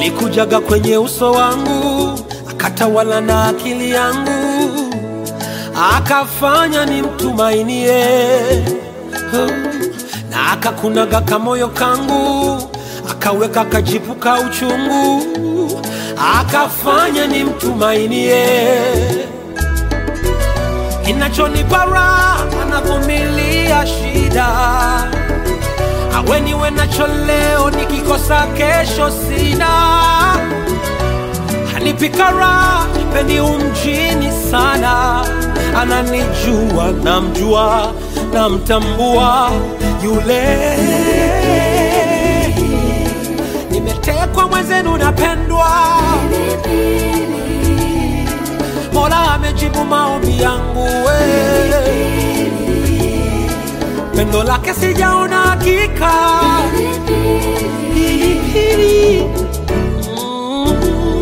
alikujaga kwenye uso wangu akatawala na akili yangu akafanya nimtumainie na akakunaga kamoyo kangu akaweka kajipu ka uchungu akafanya nimtumainie kinachonipa raha anavumilia shida aweniwe nacho leo nikikosa kesho sina hanipika raha pendi umjini sana ananijua namjua namtambua yule nimetekwa mwenzenu napendwa mola amejibu maombi yangu we pendo lake sijaona hakika Pilipili. Mm.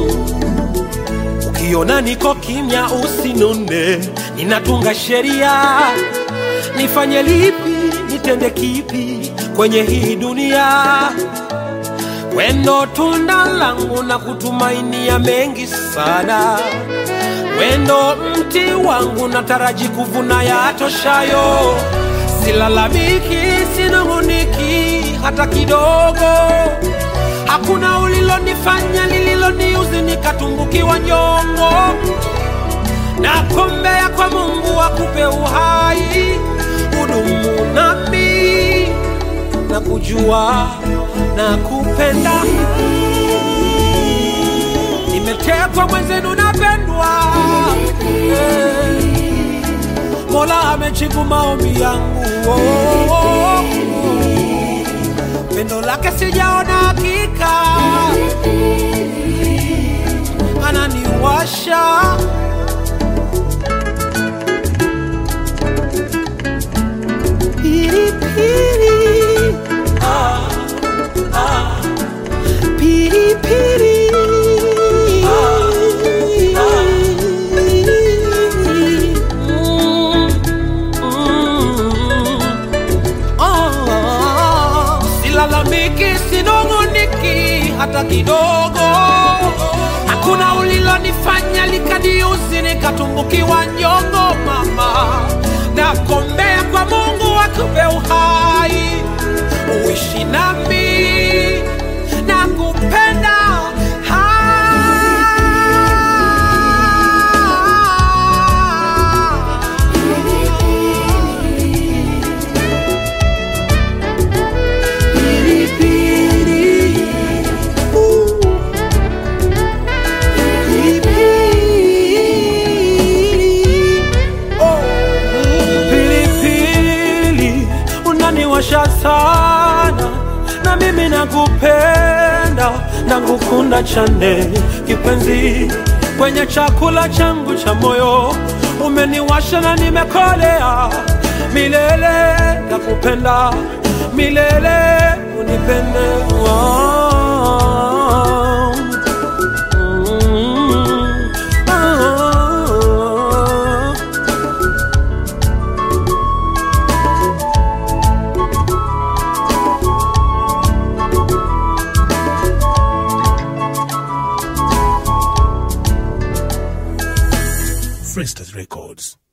ukiona niko kimya usinune ninatunga sheria nifanye lipi nitende kipi kwenye hii dunia wendo tunda langu na kutumainia mengi sana wendo mti wangu nataraji kuvuna yatoshayo silalamiki sinunguniki hata kidogo hakuna ulilonifanya lililoniuzi nikatumbukiwa nyongo nakombea kwa mungu akupe uhai udumu nami na kujua na kupenda nimetekwa mwenzenu napendwa Eh, mola amejibu maombi yangu oh, oh, oh. pendo lake sijaona hakika ananiwasha pilipili ah, ah. pilipili Mm, mm. Ah, silalamiki sinunguniki hata kidogo hakuna ulilonifanya likaniuzi nikatumbukiwa nyongo mama nakombea kwa mungu akupe uhai uishi nami na kupenda pilipili unaniwasha sana na mimi nakupenda nakukunda chane kipenzi kwenye chakula changu cha moyo umeniwasha na nimekolea milele nakupenda milele unipende oh. Mm. Ah. Fresters Records.